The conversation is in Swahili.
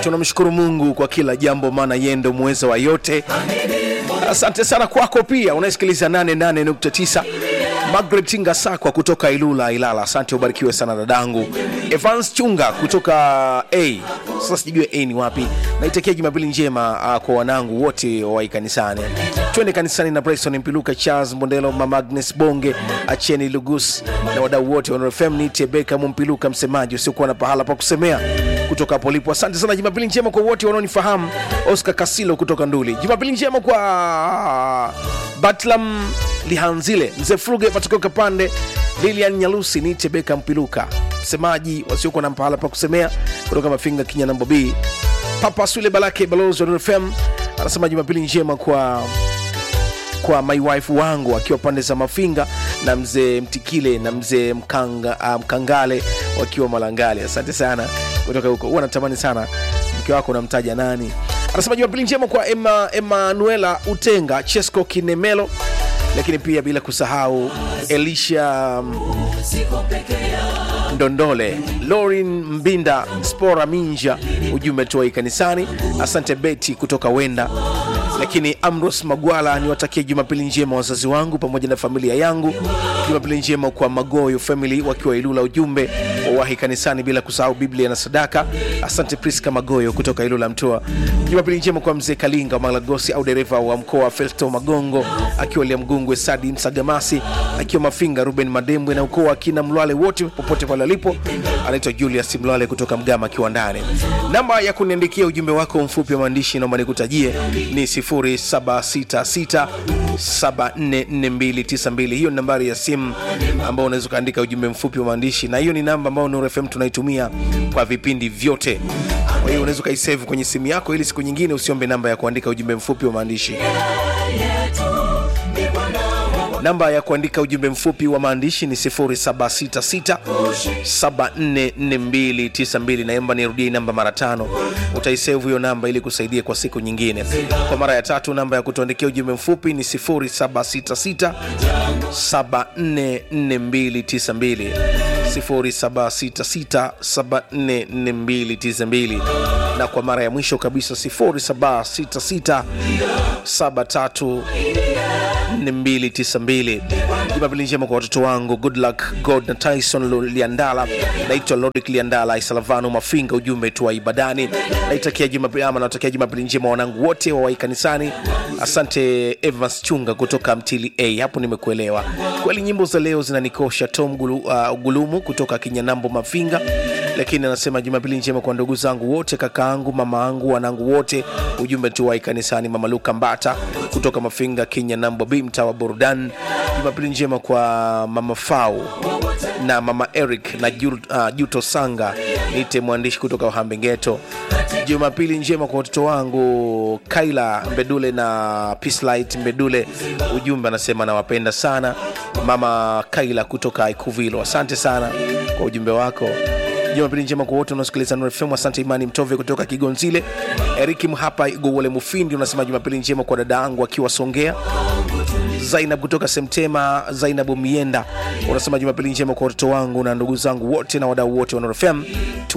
tunamshukuru mungu kwa kila jambo maana yeye ndo mweza wa yote asante sana kwako pia unayesikiliza 88.9 magret ngasakwa kutoka ilula ilala asante ubarikiwe sana dadangu evans chunga kutoka a sasa sijajua a ni wapi naitakia jumapili njema uh, kwa wanangu wote wawai kanisani twende kanisani na bryson mpiluka charles mbondelo mama agnes bonge acheni lugus na wadau wote wanafem nite beka mumpiluka msemaji usiokuwa na pahala pa kusemea kutoka hapo lipo asante sana jumapili njema kwa wote wanaonifahamu oscar kasilo kutoka nduli jumapili njema kwa batlam lihanzile mzee fruge matokeo kapande lilian nyalusi nite beka mpiluka msemaji wasiokuwa na pahala pa kusemea kutoka mafinga kinya nambo b papa swile balake balozi wa Nuru fm anasema jumapili njema kwa kwa my wife wangu akiwa pande za mafinga na mzee mtikile na mzee mkanga, uh, mkangale wakiwa malangale asante sana kutoka huko huwa natamani sana mke wako unamtaja nani anasema jumapili njema kwa Emma, emanuela utenga chesco kinemelo lakini pia bila kusahau elisha um, ndondole lorin mbinda spora minja ujumbe tuwai kanisani asante beti kutoka wenda lakini amros magwala niwatakie jumapili njema wazazi wangu pamoja na familia yangu jumapili njema kwa magoyo family wakiwa ilula ujumbe wawahi kanisani bila kusahau biblia na sadaka asante priska magoyo kutoka ilula mtoa jumapili njema kwa mzee kalinga wa malagosi au dereva wa mkoa festo magongo akiwa liamgungwe sadi msagamasi akiwa mafinga ruben madembwe na ukoo akina mlwale wote popote pale alipo anaitwa julius mlwale kutoka mgama akiwa ndani namba ya kuniandikia ujumbe wako mfupi wa maandishi naomba nikutajie ni 0766 744292 hiyo ni nambari ya simu ambao unaweza ukaandika ujumbe mfupi wa maandishi na hiyo ni namba ambayo Nuru FM tunaitumia kwa vipindi vyote kwa hiyo unaweza ukaisave kwenye simu yako ili siku nyingine usiombe namba ya kuandika ujumbe mfupi wa maandishi namba ya kuandika ujumbe mfupi wa maandishi ni 0766 744292 naomba nirudie namba mara tano utaisevu hiyo namba ili kusaidia kwa siku nyingine kwa mara ya tatu namba ya kutuandikia ujumbe mfupi ni 0766 744292 0766744292 na kwa mara ya mwisho kabisa 0766 73 4292 jumapili njema kwa watoto wangu good luck god na tyson liandala naitwa lodic liandala isalavano mafinga ujumbe tu wa ibadani naitakia jumapili ama natakia jumapili njema wanangu wote wawai kanisani asante evans chunga kutoka mtili a hapo nimekuelewa kweli nyimbo za leo zinanikosha tom gulu, uh, gulumu kutoka kinyanambo mafinga lakini anasema jumapili njema kwa ndugu zangu wote kakaangu mama angu wanangu wote ujumbe tu wai kanisani mama luka mbata kutoka mafinga kenya nambo b mtaa wa burdan jumapili njema kwa mama fau na mama eric na Ju- uh, juto sanga nite mwandishi kutoka uhambengeto jumapili njema kwa watoto wangu kaila mbedule na Peacelight mbedule ujumbe anasema nawapenda sana mama kaila kutoka ikuvilo asante sana kwa ujumbe wako jumapili njema kwa wote unaosikiliza Nuru FM. Asante Imani Mtove kutoka Kigonzile, Eriki Mhapa Igowole Mufindi unasema jumapili njema kwa dada yangu akiwa Songea, Zainab kutoka Semtema, Zainabu Mienda unasema jumapili njema kwa watoto wangu na ndugu zangu wote na wadau wote wa Nuru FM.